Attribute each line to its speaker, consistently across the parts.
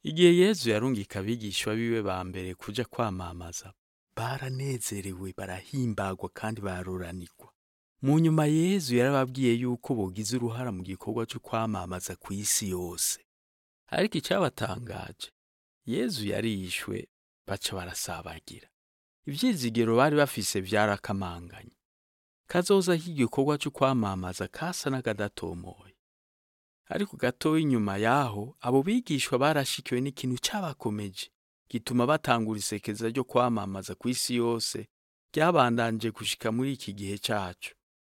Speaker 1: igihe yezu yarungika abigishwa biwe ba mbere kuja kwamamaza baranezerewe barahimbagwa kandi baruranirwa mu nyuma yezu yarababwiye yuko bogize uruhara mu gikorwa cyo kwamamaza ku isi yose ariko icyabatangaje yezu yarishwe baca barasabagira ivyizigiro bari bafise vyarakamanganye kazoza k'igikorwa cyo kwamamaza kasa n'akadatomoye ariko gatoya inyuma yaho abo bigishwa barashikiwe n'ikintu cabakomeje gituma batangura isekeza ryo kwamamaza ku isi yose ryabandanje gushika muri iki gihe cacu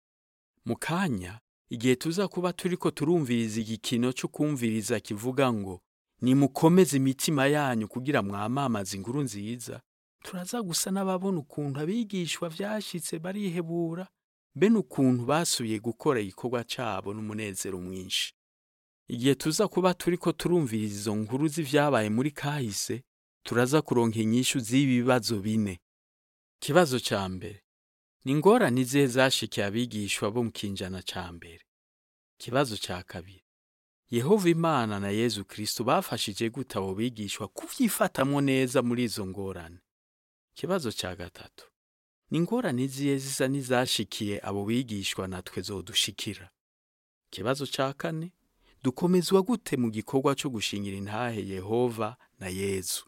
Speaker 1: mu kanya igihe tuza kuba turiko turumviriza igikino cyo kumviriza kivuga ngo nimukomeze imitima yanyu kugira mwamamaze inkuru nziza turaza gusa n'ababona ukuntu abigishwa vyashitse barihebura be n'ukuntu basubiye gukora igikorwa cabo n'umunezero mwinshi igihe tuza kuba turiko turumviriza izo nkuru z'ivyabaye muri kahise turaza kuronka inyishu z'ibi bibazo bine ikibazo ca mbere ni ingorane izihe zashikiye abigishwa bo mu kinjana ca mbere ikibazo ca kabiri yehova imana na yezu kristo bafashije gute abo bigishwa kuvyifatamwo neza muri izo ngorane ikibazo ca gatatu ni ingorane izihe zisa n'izashikiye abo bigishwa natwe zodushikira ikibazo ca kane dukomezwa gute mu gikorwa cyo gushingira intahe yehova na yezu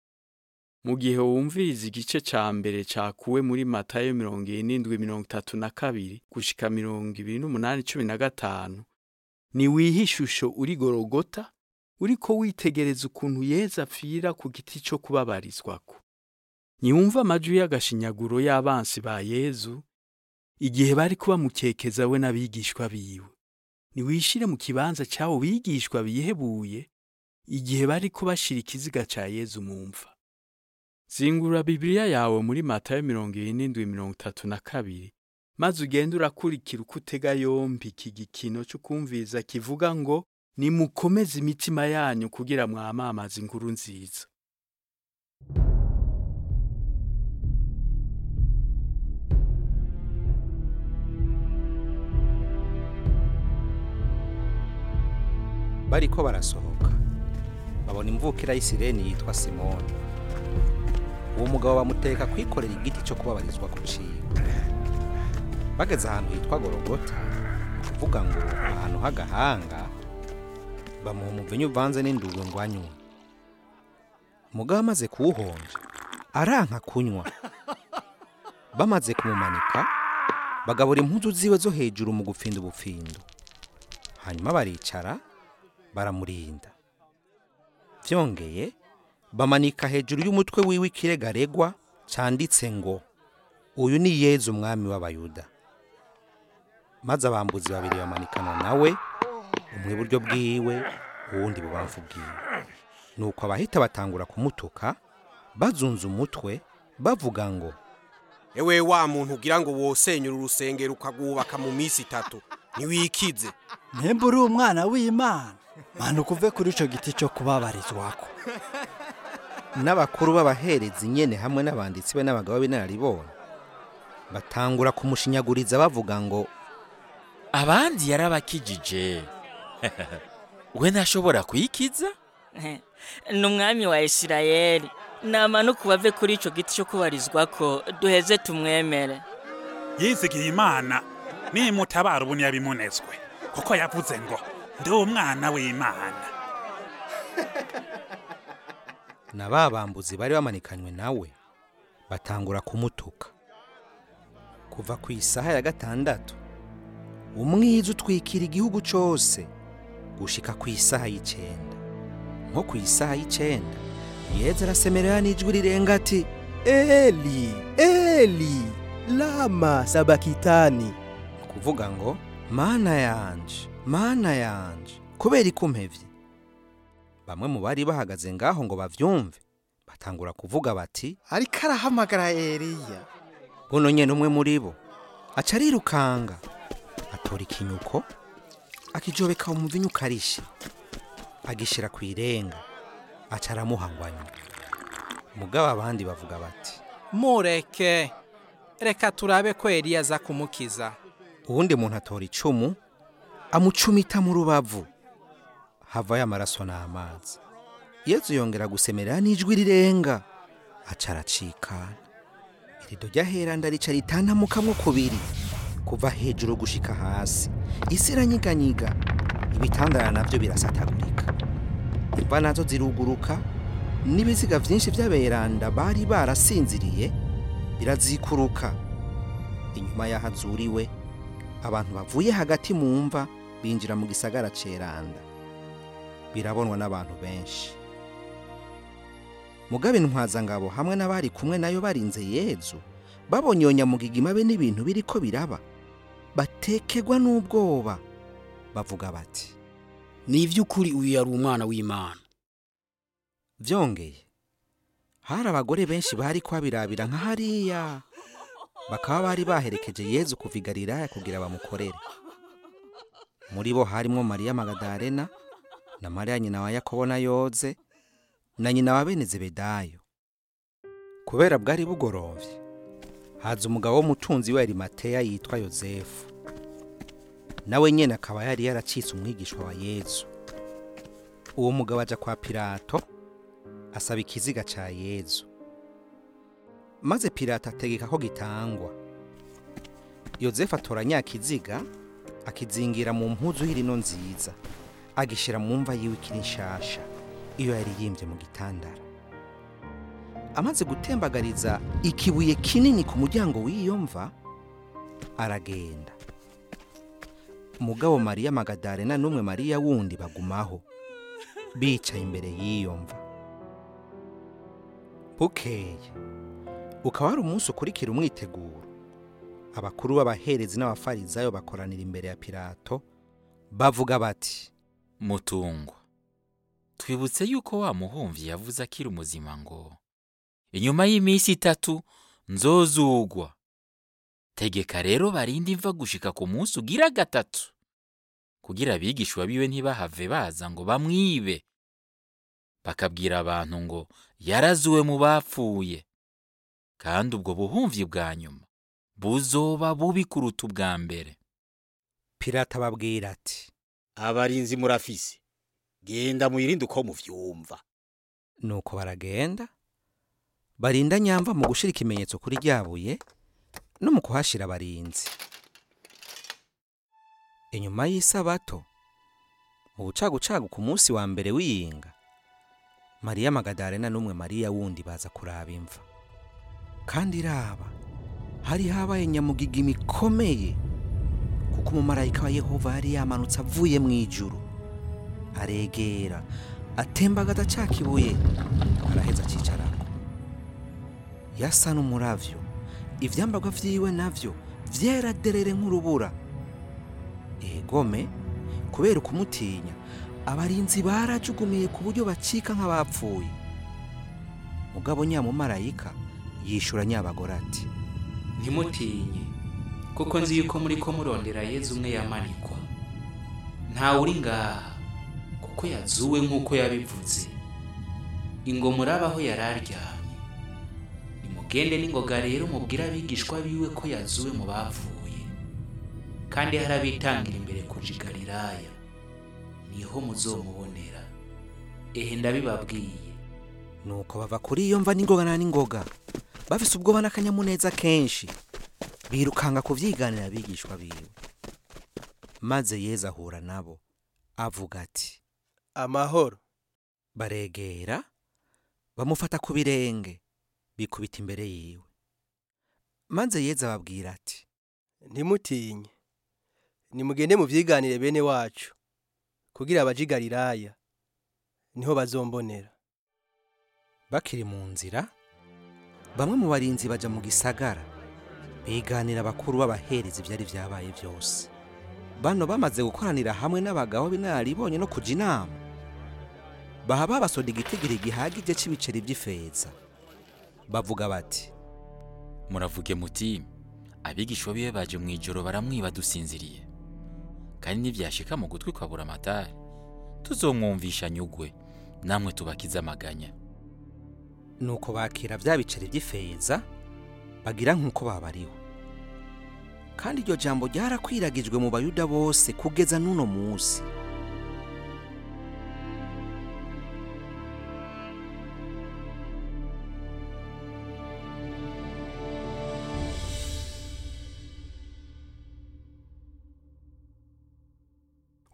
Speaker 1: mu gihe wumviriza igice ca mbere cakuwe muri matayo mirongo irindwi mirongo itatu na kabiri gushika mirongo ibiri n'umunani cumi na gatanu ni wihe ishusho uri gorogota uriko witegereza ukuntu yezu apfira ku giti co kubabarizwako ntiwumva amajwi y'agashinyaguro y'abansi ba yezu igihe bari kubamukekeza we n'abigishwa biwe niwishire mu kibanza cy'abo bigishwa bihebuye igihe bari kubashira ikiziga ca yezu mu mva zingura bibiliya yawe muri matayo mirongo irindwi mirongo itatu na kabiri maze ugende urakurikira uko utega yombi iki gikino cyo kumviriza kivuga ngo nimukomeze imitima yanyu kugira mwamamaze inkuru nziza
Speaker 2: bariko barasohoka babona imvukira y'isireni yitwa simoni uwo mugabo bamuteka kwikorera igiti cyo kubabarizwa ku ciwe bageze ahantu hitwa gorogota kuvuga ngo ahantu h'agahanga bamuha umuvinyu uvanze n'indurwe ngo anywe umugabo amaze kuwuhonja aranka kunywa bamaze kumumanika bagabura impuzu ziwe zo hejuru mu gupfinda ubupfindo hanyuma baricara baramurinda byongeye bamanika hejuru y'umutwe wiwe ikiregaregwa cyanditse ngo uyu ni yezu umwami w'abayuda maze abambuzi babiri bamanikana nawe umwe iburyo bwiwe uwundi bubamfu bwiwe nuko abahita batangura kumutuka bazunze umutwe bavuga ngo
Speaker 3: ewe wa muntu ugira ngo wosenyure urusengero ukagwubaka mu minsi itatu ntiwikize
Speaker 4: Mpembe uri umwana w'Imana manuka uve kuri ico giti cyo kubabarizwako
Speaker 2: n'abakuru b'abaherezi nyene hamwe n'abanditsi be n'abagabo b'inararibonye batangura kumushinyaguriza bavuga ngo
Speaker 5: abandi yarabakijije we ntashobora kwikiza
Speaker 6: ni umwami wa isirayeli namanuka ubave kuri icyo giti cyo kubarizwako duheze tumwemere
Speaker 7: yizigiye imana nimutabara ubu ntiyabimunezwe kuko yavuze ngo ndi umwana w'imana
Speaker 2: na ba bambuzi bari bamanikanywe nawe batangura kumutuka kuva ku isaha ya gatandatu umwiza utwikira igihugu cyose gushika ku isaha y'icenda nko ku isaha y'icenda yeza arasemerera n'ijwi rirenga ati
Speaker 8: eli eli lama sabakitani
Speaker 2: ni ukuvuga ngo mana yanje mana yanje kubera ikumpevye bamwe mu bari bahagaze ngaho ngo bavyumve batangura kuvuga bati
Speaker 9: ariko arahamagara Eliya
Speaker 2: buno nyene umwe muri bo aca arirukanga atora ikinyuko akijobeka umuvinyu ukarishi agishira ku irenga aca aramuhangwanya mugabo abandi bavuga bati
Speaker 10: mureke reka turabe ko Eliya aza kumukiza
Speaker 2: uwundi muntu atora icumu amucumita mu rubavu havayo amaraso n'amazi yezu yongera gusemerera n'ijwi rirenga aca aracikana irido ry'aheranda rica ritantamukamwo kubiri kuva hejuru gushika hasi isi iranyiganyiga ibitandara navyo birasatagurika imva nazo ziruguruka n'ibiziga vyinshi vy'aberanda bari barasinziriye birazikuruka inyuma y'ahazuriwe abantu bavuye hagati mu mva binjira mu gisagara ceranda birabonwa n'abantu benshi mugabe ntwazangabo hamwe n'abari kumwe nayo barinze yezu babonye iyo nyamugigima be n'ibintu biriko biraba batekegwa n'ubwoba bavuga bati
Speaker 11: ni iby'ukuri uyu yari umwana w'imana
Speaker 2: byongeye hari abagore benshi bari kwabirabira nka hariya bakaba bari baherekeje yezu kuva i galilaya kugira bamukorere muri bo harimo mariya magadarena na mariya nyina wa yakobo na yoze na nyina wa bene zebedayo kubera bwari bugorovye haza umugabo w'umutunzi we arimateya yitwa yozefu nawe nyene akaba yari yaracitse umwigishwa wa yezu uwo mugabo aja kwa pilato asaba ikiziga ca yezu maze pilato ategeka ko gitangwa yozefu atora nyakiziga akizingira mu mpuzu y'irino nziza agishira mu mva yiwe ikiri nshasha iyo yari yimbye mu gitandara amaze gutembagariza ikibuye kinini ku muryango w'iyo mva aragenda mugabo mariya magadarena n'umwe mariya wundi bagumaho bicaye imbere y'iyo mva bukeye ukaba ari umunsi ukurikira umwiteguro abakuru b'abaherezi n'abafarizayo bakoranira imbere ya pilato bavuga bati
Speaker 5: mutungwa twibutse yuko wa muhumvi yavuze akiri umuzima ngo inyuma y'iminsi itatu nzozugwa tegeka rero barinde imva gushika ku munsi ugira gatatu kugira abigishwa biwe ntibahave baza ngo bamwibe bakabwira abantu ngo yarazuwe mu bapfuye kandi ubwo buhumvi bwa nyuma buzoba bubi kuruta ubwa mbere
Speaker 2: pilato ababwira ati
Speaker 11: abarinzi murafise genda mwirinde uko muvyumva
Speaker 2: nuko baragenda barinda nyamva mu gushira ikimenyetso kuri ryabuye no mu kuhashira abarinzi inyuma y'isabato mu bucagucagu ku munsi wa mbere w'iyinga mariya magadarena n'umwe mariya wundi baza kuraba imva kandi iraba hari habaye nyamugigima ikomeye kuko umumarayika wa yehova yari yamanutse avuye mu ijuru aregera atembagaza ca kibuye araheza acicarako yasa n'umuravyo ivyambagwa vyiwe navyo vyera derere nk'urubura egome kubera ukumutinya abarinzi barajugumiye ku buryo bacika nk'abapfuye mugabo nyamumarayika yishura nyabagore ati
Speaker 12: ntimutinye kuko nzi yuko muri ko murondera yezu umwe yamanikwa ntawe uri ngaha kuko yazuwe nk'uko yabivuze ingo murabaho yari aryamye nimugende n'ingoga rero mubwire abigishwa biwe ko yazuwe mu bapfuye kandi hari abitangira imbere kuja i galilaya niho muzomubonera ehe ndabibabwiye
Speaker 2: nuko bava kuri iyo mva n'ingoga na n'ingoga bafise ubwoba n'akanyamuneza kenshi birukanga kuvyiganira abigishwa biwe maze yezu ahura nabo avuga ati
Speaker 8: amahoro
Speaker 2: baregera bamufata ku birenge bikubita imbere yiwe maze yezu ababwira ati
Speaker 8: ntimutinye nimugende muvyiganire bene wacu kugira abaje i galilaya niho bazombonera
Speaker 2: bakiri mu nzira bamwe mu barinzi baja mu gisagara biganira abakuru b'abahereza ivyari vyabaye vyose bano bamaze gukoranira hamwe n'abagabo b'inararibonye no kuja inama baha babasoda igitigiri gihagije c'ibiceri vy'ifeza bavuga bati
Speaker 5: muravuge muti abigishwa biwe baje mu ijoro baramwiba dusinziriye kandi nivyashika mu gutwi kwa buramatari tuzomwumvisha nyugwe namwe tubakize amaganya
Speaker 2: nuko bakira vya biceri vy'ifeza bagira nk'uko babariwe kandi iryo jambo ryarakwiragijwe mu bayuda bose kugeza n'uno munsi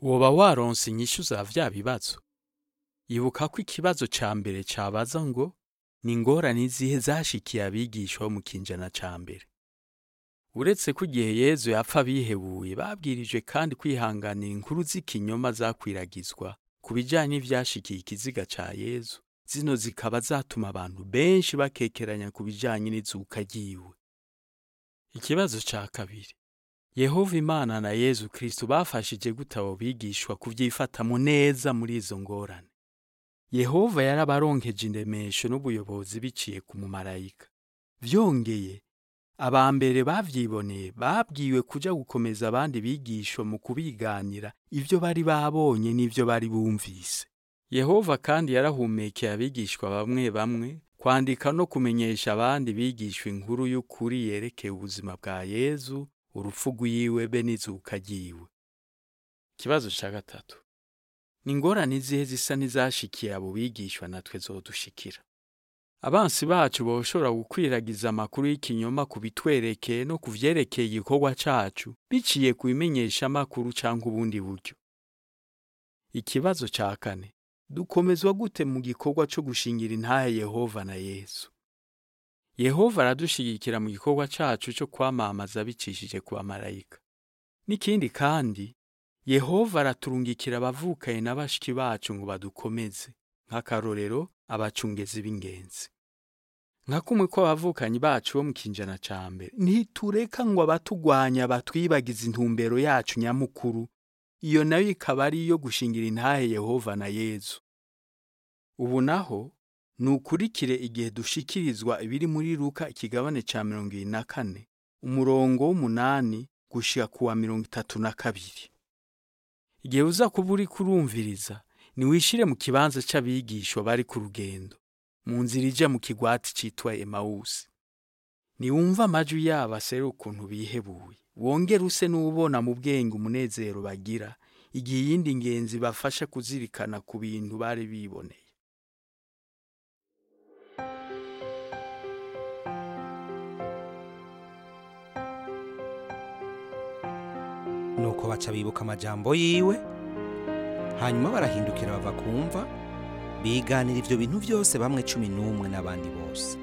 Speaker 1: woba waronse inyishu za vya bibazo ibuka ko ikibazo ca mbere cabaza ngo ni ingorane izihe zashikiye abigishwa bo mu kinjana ca mbere uretse ko igihe yezu yapfa bihebuye babwirijwe kandi kwihanganira inkuru z'ikinyoma zakwiragizwa ku bijanye n'ivyashikiye ikiziga ca yezu zino zikaba zatuma abantu benshi bakekeranya ku bijanye n'izuka ryiwe ikibazo ca kabiri yehova imana na yezu kristo bafashije gute abo bigishwa kuvyifatamo neza muri izo ngorane yehova yarabaronkeje indemesho n'ubuyobozi biciye ku mumarayika vyongeye aba mbere bavyiboneye babwiwe kuja gukomeza abandi bigishwa mu kubiganira ivyo bari babonye n'ivyo bari bumvise yehova kandi yarahumekeye abigishwa bamwe bamwe kwandika no kumenyesha abandi bigishwa inkuru y'ukuri yerekeye ubuzima bwa yezu urupfu rwiwe be n'izuka ryiwe ikibazo ca gatatu ni ingorane izihe zisa n'izashikiye abo bigishwa natwe zodushikira abansi bacu boshobora gukwiragiza amakuru y'ikinyoma ku bitwerekeye no ku vyerekeye igikorwa cacu biciye ku bimenyeshamakuru canke ubundi buryo ikibazo ca kane dukomezwa gute mu gikorwa co gushingira intahe yehova na yesu yehova aradushigikira mu gikorwa cacu co kwamamaza bicishije ku bamarayika n'ikindi kandi yehova araturungikira abavukaye na bashiki bacu ngo badukomeze nk'akarorero abacungezi b'ingenzi nka kumwe ko abavukanyi bacu bo mu kinjana ca mbere ntitureka ngo abatugwanya batwibagiza intumbero yacu nyamukuru iyo nayo ikaba ari iyo gushingira intahe yehova na yezu ubu naho nukurikire igihe dushikirizwa ibiri muri Luka ikigabane ca mirongo ibiri na kane umurongo w'umunani gushika ku wa mirongo itatu na kabiri igihe uza kuba uri kurumviriza niwishire mu kibanza c'abigishwa bari ku rugendo mu nzira ija mu kigwati citwa emawusi niwumva amajwi yabo asera ukuntu bihebuye wongere use n'ubona mu bwenge umunezero bagira igihe iyindi ngenzi bafasha kuzirikana ku bintu bari biboneye
Speaker 2: nuko baca bibuka amajambo yiwe hanyuma barahindukira bava kumva biganira ivyo bintu byose bamwe cumi n'umwe n'abandi bose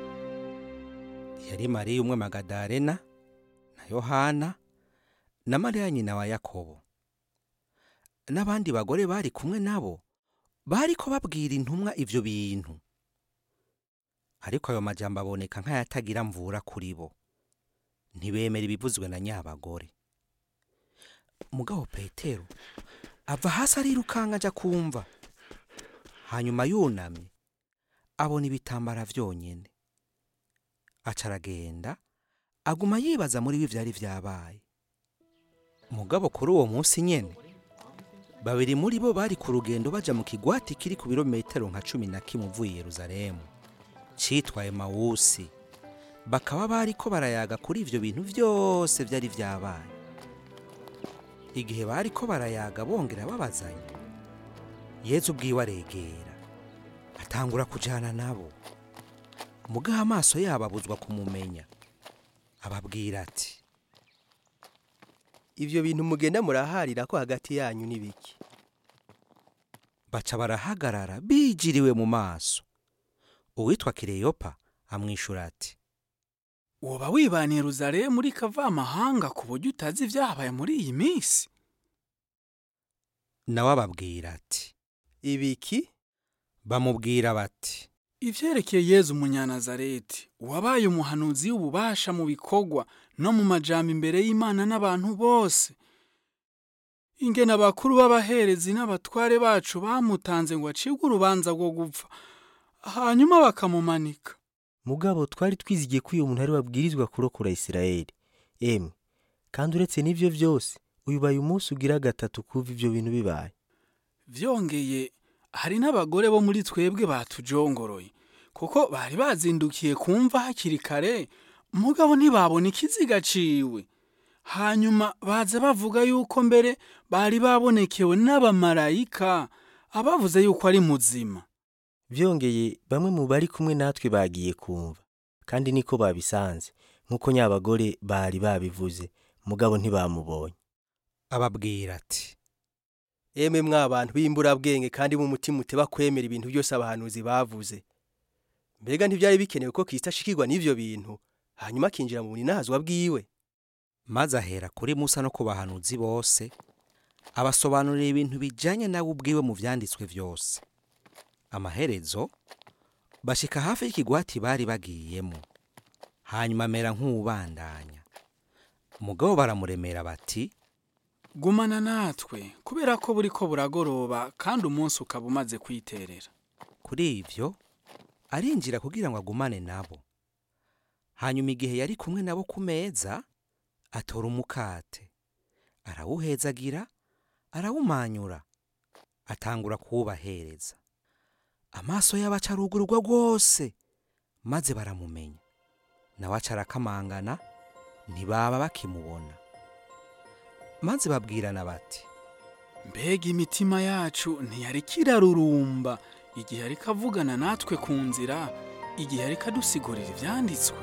Speaker 2: yari mariya umwe magadarena na yohana na mariya nyina wa yakobo n'abandi bagore bari kumwe nabo bariko babwira intumwa ivyo bintu ariko ayo majambo aboneka nk'ayatagira mvura kuri bo ntibemera ibivuzwe na nyabagore mugabo petero ava hasi arirukanga aja kumva hanyuma yunamye abona ibitambara vyonyene aca aragenda aguma yibaza muri ibi vyari vyabaye mugabo kuri uwo munsi nyene babiri muri bo bari ku rugendo baja mu kigwati kiri ku birometero nka cumi na kimwe uvuye i yeruzalemu citwa emawusi bakaba bariko barayaga kuri ivyo bintu vyose vyari vyabaye igihe bariko barayaga bongera babazanya yezu ubwiwe aregera atangura kujana nabo mugaho amaso yabo abuzwa kumumenya ababwira ati
Speaker 8: ivyo bintu mugenda muraharira ko hagati yanyu n'ibiki
Speaker 2: baca barahagarara bijiriwe mu maso uwitwa kireyopa amwishura ati
Speaker 13: woba wibaniye Yeruzalemu muri kavamahanga ku buryo utazi ibyahabaye muri iyi minsi
Speaker 2: nawe ababwira ati
Speaker 8: ibiki
Speaker 2: bamubwira bati
Speaker 13: ivyerekeye yezu umunyanazareti wabaye umuhanuzi w'ububasha mu bikorwa no mu majambo imbere y'imana n'abantu bose ingene abakuru b'abaherezi n'abatware bacu bamutanze ngo acibwe urubanza rwo gupfa hanyuma bakamumanika
Speaker 14: mugabo twari twizigiye ko uyu muntu ari wabwirizwa kurokora isirayeli emwe kandi uretse n'ivyo vyose uyu baye umunsi ugira gatatu kuva ivyo bintu bibaye
Speaker 13: vyongeye hari n'abagore bo muri twebwe batujongoroye kuko bari bazindukiye kumva hakiri kare mugabo ntibabona ikiziga ciwe hanyuma baza bavuga yuko mbere bari babonekewe n'abamarayika abavuze yuko ari muzima
Speaker 14: vyongeye bamwe mu bari kumwe natwe bagiye kumva kandi niko babisanze nk'uko nyabagore bari babivuze mugabo ntibamubonye
Speaker 2: ababwira ati
Speaker 8: emwe mw'abantu b'imburabwenge kandi b'umutima uteba kwemera ibintu byose abahanuzi bavuze mbega ntibyari bikenewe ko kristo ashikirwa n'ivyo bintu hanyuma akinjira mu buninahazwa bwiwe
Speaker 2: maze ahera kuri musa no ku bahanuzi bose abasobanurira ibintu bijanye nawe ubwiwe mu vyanditswe vyose amaherezo bashika hafi y'ikigwati bari bagiyemo hanyuma amera nk'uwubandanya umugabo baramuremera bati
Speaker 13: gumana natwe kubera ko buri ko buragoroba kandi umunsi ukaba umaze kwiterera
Speaker 2: kuri ivyo arinjira kugira ngo agumane nabo hanyuma igihe yari kumwe nabo ku meza atora umukate arawuhezagira arawumanyura atangura kuwubahereza amaso y'abaca arugururwa rwose maze baramumenya nawe aca arakamangana ntibaba bakimubona maze babwirana bati
Speaker 13: mbega imitima yacu ntiyari kirarurumba igihe ariko avugana natwe ku nzira igihe ariko adusigurira ibyanditswe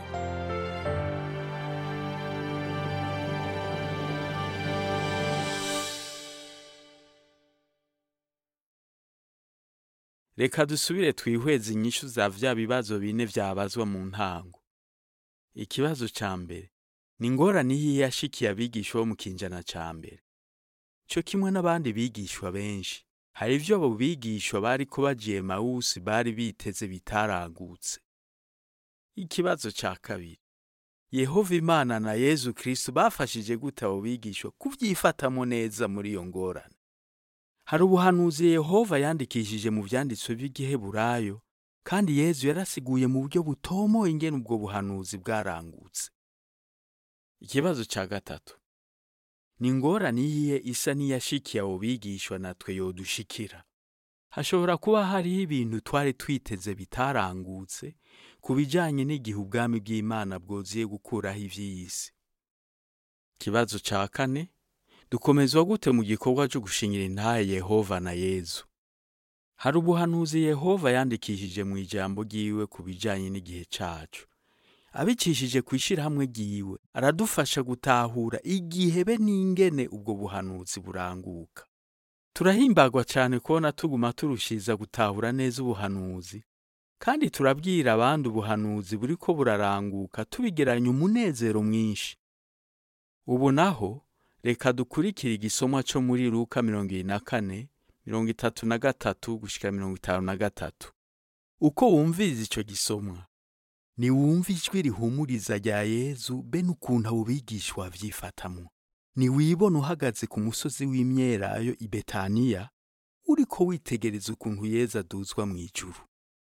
Speaker 1: reka dusubire twihweze inyishu za vya bibazo bine vyabazwa mu ntango ikibazo ca mbere ni ingorane iyo yashikiye abigisha bo mu kinjana ca mbere co kimwe n'abandi bigishwa benshi hari ivyo abo bigishwa bariko bagiye mawusi bari biteze bitaragutse ikibazo ca kabiri yehova imana na yezu kristo bafashije gute abo bigishwa kuvyifatamo neza muri iyo ngorane hari ubuhanuzi yehova yandikishije mu vyanditswe by'igiheburayo kandi yezu yarasiguye mu buryo butomoye ingene ubwo buhanuzi bwarangutse ikibazo ca gatatu ni ingorane iyihe isa n'iyashikiye abo bigishwa natwe yodushikira hashobora kuba hariho ibintu twari twiteze bitarangutse ku bijanye n'igihe ubwami bw'imana bwoziye gukuraho ivy'iyisi ikibazo ca kane dukomezwa gute mu gikorwa cyo gushingira intahe yehova na yezu hari ubuhanuzi yehova yandikishije mu ijambo ryiwe ku bijanye n'igihe cacu abicishije ku ishyirahamwe ryiwe aradufasha gutahura igihe be n'ingene ubwo buhanuzi buranguka turahimbagwa cyane kubona tuguma turushiza gutahura neza ubuhanuzi kandi turabwira abandi ubuhanuzi buri ko buraranguka tubigeranya umunezero mwinshi ubu naho reka dukurikire igisomwa cyo muri luka mirongo ibiri na kane mirongo itatu na gatatu gushyika mirongo itanu na gatatu uko wumviriza icyo gisomwa niwumva ijwi rihumuriza rya yezu be n'ukuntu abo bigishwa babyifatamo niwibona uhagaze ku musozi w'imyelayo i betaniya uriko witegereza ukuntu yezu aduzwa mu ijuru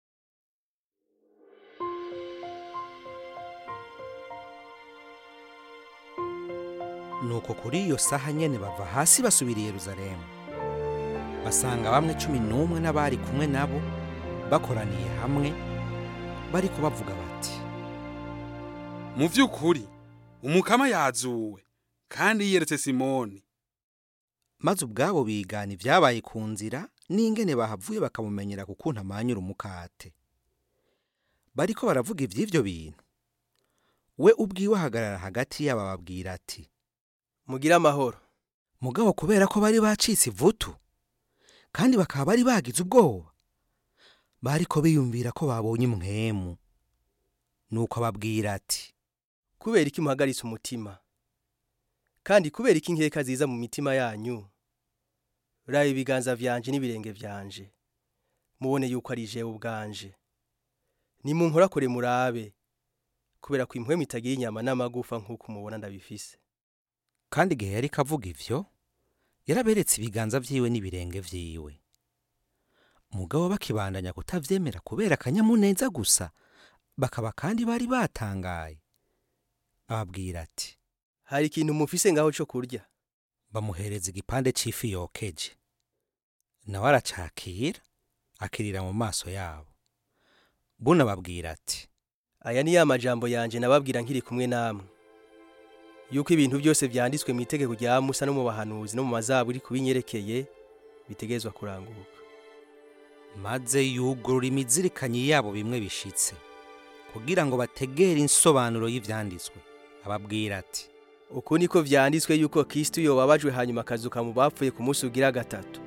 Speaker 2: nuko kuri iyo saha nyene bava hasi basubira i yeruzalemu basanga bamwe cumi n'umwe n'abari kumwe nabo bakoraniye hamwe bariko bavuga bati
Speaker 15: mu by'ukuri umukama yazuwe kandi yiyeretse simoni
Speaker 2: maze ubwabo bigana ibyabaye ku nzira n'ingene bahavuye bakamumenyera kukuntu amanyura umukate bariko baravuga ivy'ivyo bintu we ubwiwe ahagarara hagati yabo ababwira ati
Speaker 8: mugire amahoro
Speaker 2: mugabo kubera ko bari bacitse ivutu kandi bakaba bari bagize ubwoba bariko biyumvira ko babonye umwemu nuko ababwira ati
Speaker 8: kubera iki muhagaritse umutima kandi kubera iki inkeka ziza mu mitima yanyu raba ibiganza vyanje n'ibirenge vyanje mubone yuko ari jewe ubwanje nimunkorakore murabe kubera ko impwemu itagira inyama n'amagufa nk'uko mubona ndabifise
Speaker 2: kandi igihe yari kavuga ivyo yaraberetse ibiganza vyiwe n'ibirenge vyiwe mugabo bakibandanya kutavyemera kubera akanyamuneza gusa bakaba kandi bari batangaye ababwira ati
Speaker 8: hari ikintu mufise ngaho co kurya
Speaker 2: bamuhereza igipande c'ifi yokeje nawe aracakira akirira mu maso yabo buna babwira ati
Speaker 8: aya ni ya majambo yanje nababwira nkiri kumwe namwe yuko ibintu byose vyanditswe mu itegeko rya Musa no mu bahanuzi no mu mazaburi kubinyerekeye bitegezwa kuranguka
Speaker 2: maze yugurura imizirikanyi yabo bimwe bishitse kugira ngo bategere insobanuro y'ivyanditswe ababwira ati
Speaker 8: uku niko vyanditswe yuko Kristo yobabajwe hanyuma akazuka mu bapfuye ku munsi ugira gatatu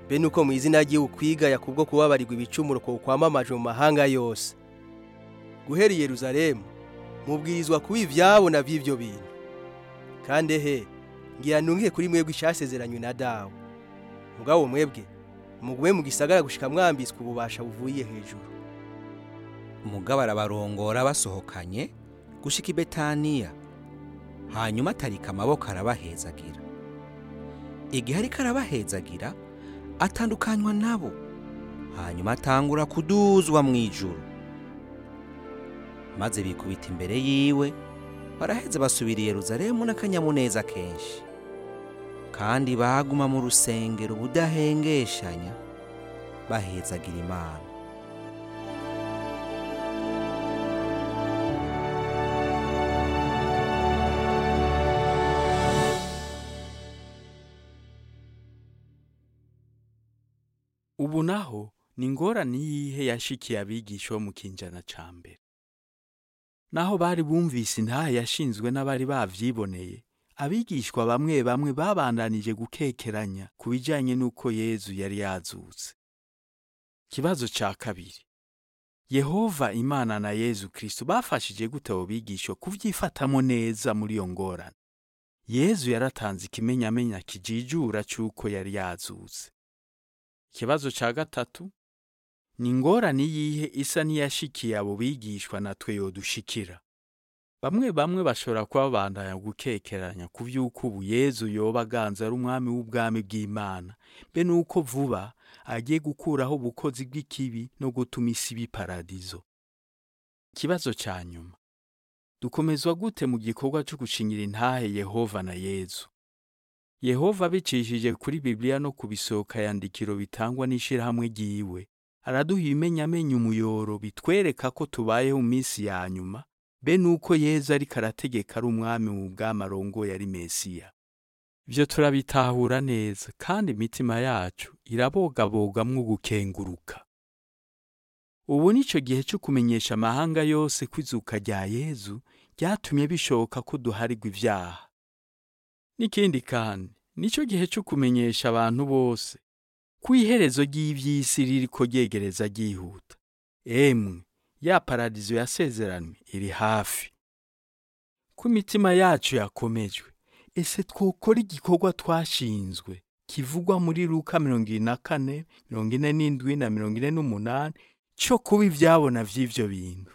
Speaker 8: be nuko mu izina ry'iwe ukwigaya kubwo kubabarirwa ibicumuro ko kwamamajwe mu mahanga yose guhera i Yerusalemu mubwirizwa kuba ivyabo na vy'ivyo bintu kandi he ngira ntungiye kuri mwebwe icyasezeranywe na dawe mugabo mwebwe mugume mu gisagara gushika mwambitswe ububasha buvuye hejuru
Speaker 2: umugabo arabarongora basohokanye gushika i betaniya hanyuma atarika amaboko arabahezagira igihe ariko arabahezagira atandukanywa nabo hanyuma atangura kuduzwa mu ijuru maze bikubita imbere yiwe baraheza basubira i Yeruzalemu n'akanyamuneza kenshi kandi baguma mu rusengero ubudahengeshanya bahezagira imana
Speaker 1: ubu naho ni ingorane yihe yashikiye abigisha bo mu kinjana ca mbere naho bari bumvise intaha yashinzwe n'abari bavyiboneye abigishwa bamwe bamwe babandanije gukekeranya ku bijanye n'uko yezu yari yazutse ikibazo ca kabiri yehova imana na yezu kristo bafashije gute abo bigishwa kuvyifatamo neza muri iyo ngorane yezu yaratanze ikimenyamenya kijijura c'uko yari yazutse ikibazo ca gatatu ni ingorane yihe isa n'iyashikiye abo bigishwa natwe yodushikira bamwe bamwe bashobora kuba babandanya gukekeranya ku vy'uko ubu yezu yoba aganza ari umwami w'ubwami bw'imana be nuko vuba agiye gukuraho ubukozi bw'ikibi no gutuma isi iba iparadizo ikibazo ca nyuma dukomezwa gute mu gikorwa co gushingira intahe yehova na yezu yehova abicishije kuri bibiliya no ku bisohoka yandikiro bitangwa n'ishirahamwe ryiwe araduha ibimenyamenya umuyoro bitwereka ko tubayeho mu minsi ya nyuma be nuko yezu ariko arategeka ari umwami mu bwami arongoye ari mesiya ibyo turabitahura neza kandi imitima yacu irabogabogamwo gukenguruka ubu nico gihe cyo kumenyesha amahanga yose ko izuka rya yezu ryatumye bishoboka ko duharirwa ivyaha n'ikindi kandi nico gihe cyo kumenyesha abantu bose ko iherezo ry'ivy'isi ririko ryegereza ryihuta emwe ya paradizo yasezeranwe iri hafi ko imitima yacu yakomejwe ese twokora igikorwa twashinzwe kivugwa muri luka mirongo ine na kane mirongo ine n'indwi na mirongo ine n'umunani cyo kuba ivyabona vy'ivyo bintu